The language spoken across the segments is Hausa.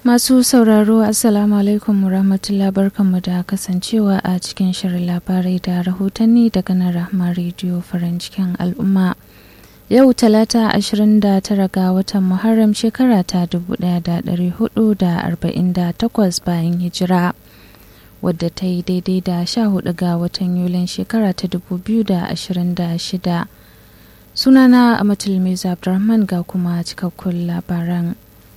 Masu sauraro Assalamu alaikum rahmatullah barkanmu da kasancewa a cikin shirin labarai da rahotanni daga nan Rahma Radio farin cikin al'umma. Yau talata 29 ga watan Muharram shekara ta 1448 bayan hijira. wadda ta yi daidai da 14 ga watan Yulin shekara ta 2026. Sunana Amatul Meza Abdurrahman ga kuma cikakkun labaran.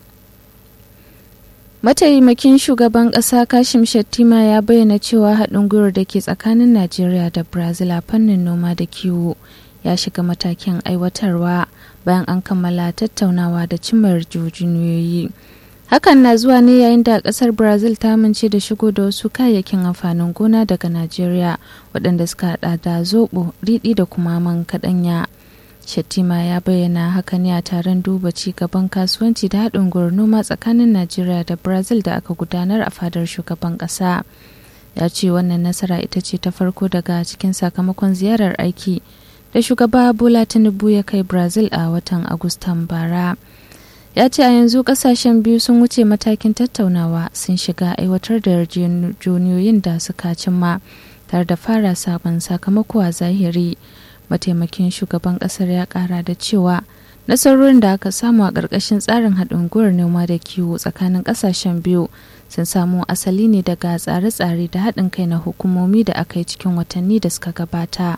Mataimakin shugaban ƙasa Kashim Shettima ya bayyana cewa haɗin gwiwar da ke tsakanin Najeriya da Brazil a fannin noma da kiwo ya shiga matakin aiwatarwa bayan an kammala tattaunawa da cimar jujuniyoyi. Hakan na zuwa ne yayin da ƙasar Brazil ta amince da shigo da wasu kayayyakin amfanin gona daga Najeriya waɗanda suka haɗa da zoɓo, riɗi da kuma man kaɗanya. Shettima ya bayyana haka ne a taron duba ci gaban kasuwanci da haɗin gwiwar noma tsakanin Najeriya da Brazil da aka gudanar a fadar shugaban ƙasa. Ya ce wannan nasara ita ce ta farko daga cikin sakamakon ziyarar aiki da shugaba Bola Tinubu ya kai Brazil a watan Agustan bara. Ya ce a yanzu kasashen biyu sun wuce matakin tattaunawa sun shiga aiwatar da yarjejeniyoyin da suka cimma tare da fara sabon sakamako a zahiri. mataimakin shugaban kasar ya kara da cewa nasarorin da aka samu a ƙarƙashin tsarin haɗin gwiwar noma da kiwo tsakanin ƙasashen biyu sun samu asali ne daga tsare-tsare da haɗin kai na hukumomi da aka yi cikin watanni da suka gabata.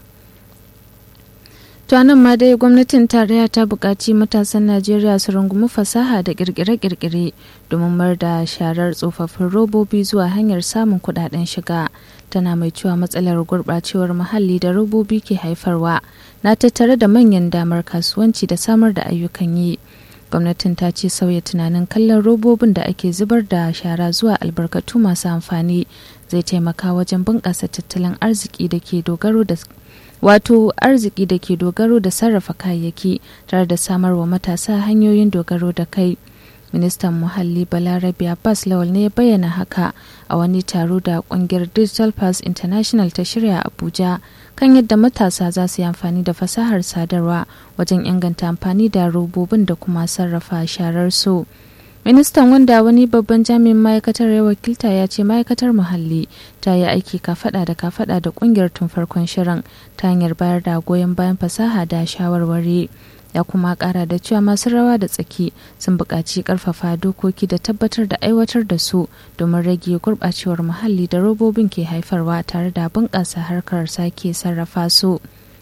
nan ma dai gwamnatin tarayya ta buƙaci matasan najeriya su rungumi fasaha da ƙirƙire-ƙirƙire domin mar da sharar tsofaffin robobi zuwa hanyar samun kuɗaɗen shiga tana mai cewa matsalar gurɓacewar muhalli da robobi ke haifarwa na tattare da manyan damar kasuwanci da samar da ayyukan yi gwamnatin ta ce sauya tunanin kallon robobin da ake zubar da shara zuwa albarkatu masu amfani zai taimaka wajen bunƙasa tattalin arziki da ke dogaro da wato arziki da ke dogaro da sarrafa kayayyaki tare da samar wa matasa hanyoyin dogaro da kai ministan muhalli balarabe abbas lawal ne ya bayyana haka a wani taro da kungiyar digital pass international ta shirya abuja kan yadda matasa za su yi amfani da fasahar sadarwa wajen inganta amfani da robobin da kuma sarrafa sharar su ministan wanda wani babban jami'in ma'aikatar ya wakilta ya ce ma'aikatar muhalli ta yi aiki kafada da kafada da kungiyar tun farkon shirin ta hanyar bayar da goyon bayan fasaha da shawarwari ya kuma kara da cewa masu rawa da tsaki sun buƙaci ƙarfafa dokoki da tabbatar da aiwatar da su domin rage gurɓacewar muhalli da robobin ke haifarwa tare da bunƙasa harkar sake sarrafa su.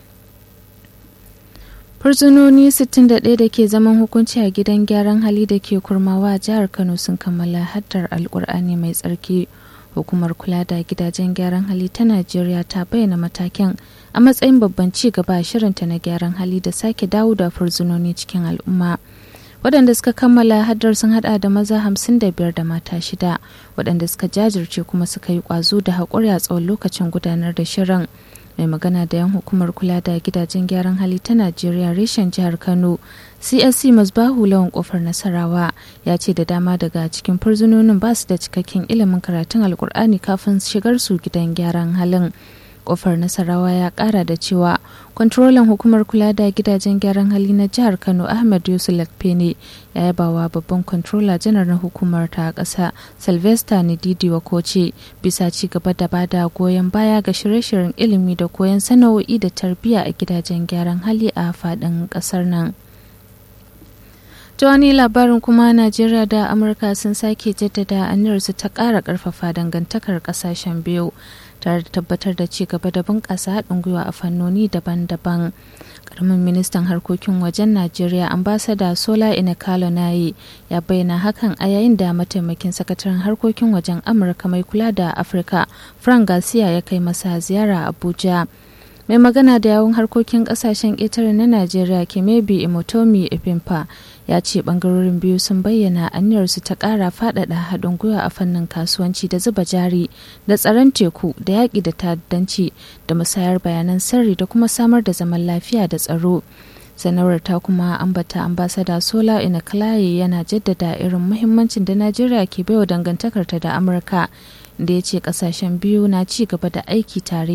Fursunoni 61 da ke zaman hukunci a gidan gyaran hali da ke kurmawa a jihar Kano sun kammala haddar alkur'ani mai tsarki. Hukumar kula da gidajen gyaran hali ta Najeriya ta bayyana matakin a matsayin babban ci gaba a shirinta na gyaran hali da sake dawo da fursunoni cikin al'umma. waɗanda suka kammala haddar sun hada da maza hamsin da biyar da mata shida waɗanda suka jajirce kuma suka yi ƙwazo da haƙuri a tsawon lokacin gudanar da shirin mai magana da yan hukumar kula da gidajen gyaran hali ta najeriya reshen jihar kano csc masbahu lawan kofar nasarawa ya ce da dama daga cikin furzunonin ba su da cikakken ilimin karatun alkur'ani kafin shigar su gidan gyaran halin kofar nasarawa ya kara da cewa kwantarolan hukumar kula da gidajen gyaran hali na jihar kano ahmed yusuf lakpene ya yaba wa babban kwantarola janar na hukumar ta ƙasa sylvester nididi wakoce bisa ci gaba da bada goyon baya ga shirye-shiryen ilimi da koyon sana'o'i da tarbiyya a gidajen gyaran hali a faɗin ƙasar nan ta wani labarin kuma najeriya da amurka sun sake jaddada aniyarsu ta ƙara ƙarfafa dangantakar ƙasashen biyu tare da tabbatar da ci gaba da bunƙasa haɗin gwiwa a fannoni daban-daban karamin ministan harkokin wajen najeriya ambasada sola inekalo nayi ya bayyana hakan a yayin da mataimakin sakataren harkokin wajen amurka mai kula da afirka frank garcia ya kai masa ziyara abuja mai magana da yawun harkokin kasashen ƙetare na najeriya kemebi imotomi ipimpa ya ce bangarorin biyu sun bayyana aniyarsu ta ƙara faɗaɗa haɗin gwiwa a fannin kasuwanci da zuba jari da tsaron teku da yaƙi da ta'addanci da musayar bayanan sirri da kuma samar da zaman lafiya da tsaro sanarwar ta kuma ambata ambasada sola inakalaye yana jaddada irin muhimmancin da najeriya ke baiwa dangantakarta da amurka da ya ce kasashen biyu na ci gaba da aiki tare